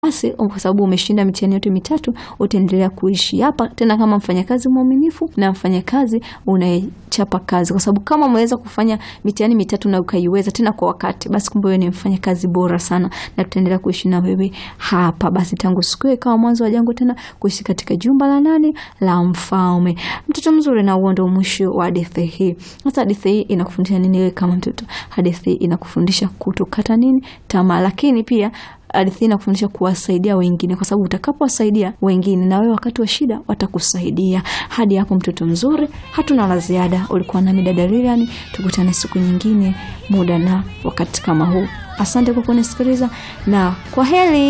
basi kwa sababu umeshinda mitihani yote mitatu utaendelea kuishi hapa tena kama mfanyakazi mwaminifu na mfanyakazi unayechapa kazi, kwa sababu kama umeweza kufanya mitihani mitatu na ukaiweza tena kwa wakati, basi kumbe wewe ni mfanyakazi bora sana, na tutaendelea kuishi na wewe hapa. Basi tangu siku hiyo ikawa mwanzo wa jangu tena kuishi katika jumba la nani la mfalme. Mtoto mzuri, na huo ndio mwisho wa hadithi hii. Sasa hadithi hii inakufundisha nini wewe kama mtoto? Hadithi hii inakufundisha kutokata nini tamaa, lakini pia hadithi hii inakufundisha kuwasaidia wengine, kwa sababu utakapowasaidia wengine na wewe wakati wa shida watakusaidia. Hadi hapo mtoto mzuri, hatuna la ziada. Ulikuwa nami dada Lilian, tukutane siku nyingine, muda na wakati kama huu. Asante kwa kunisikiliza na kwa heri.